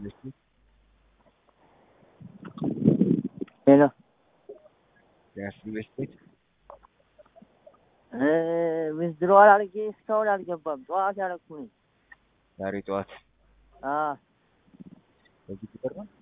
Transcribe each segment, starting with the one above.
Investment. ሄሎ ቢያንስ ኢንቨስትሜንት ዊዝድሮዋል አድርጌ እስካሁን አልገባም። ጠዋት ያደረኩ ነኝ። ዛሬ ጠዋት አዎ በዚህ ቁጥር ነው።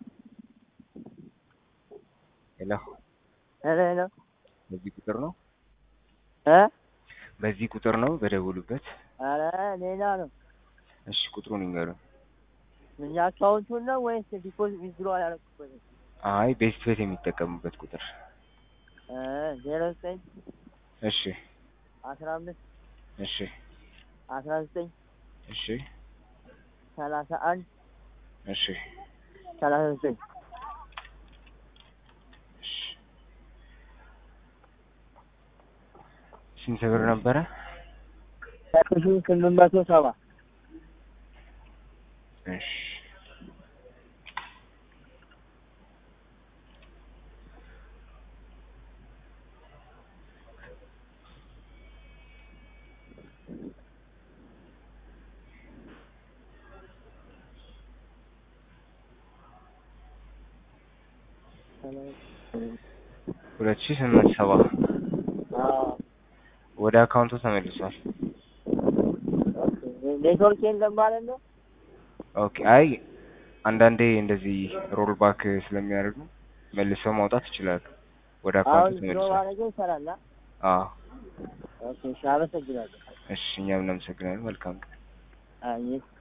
ሄሎ ሄሎ ሄሎ በዚህ ቁጥር ነው። እ በዚህ ቁጥር ነው በደውሉበት። ኧረ ሌላ ነው። እሺ ቁጥሩን ይንገሩን። እኛ አካውንቱን ነው ወይስ ዲፖዚት ዊዝድሮዋል ያደረኩበት? አይ ቤስት ቤት የሚጠቀሙበት ቁጥር። ዜሮ ዘጠኝ እሺ አስራ አምስት እሺ አስራ ዘጠኝ እሺ ሰላሳ አንድ እሺ ሰላሳ ዘጠኝ እሺ ስንት ብር ነበረ? ሺ ስምንት መቶ ሰባ እሺ ሁለት ሺህ ስምንት ሰባ ወደ አካውንቱ ተመልሷል። ኔትወርክ የለም ማለት ነው። ኦኬ አይ አንዳንዴ እንደዚህ ሮል ባክ ስለሚያደርጉ መልሰው ማውጣት ይችላሉ። ወደ አሁን አካውንቱ ድሮ ተመልሷል። ማድረገው ይሰራል። አ? አዎ ኦኬ እሺ፣ አመሰግናለሁ። እሺ እኛም እናመሰግናለን። መልካም ቀን። አይ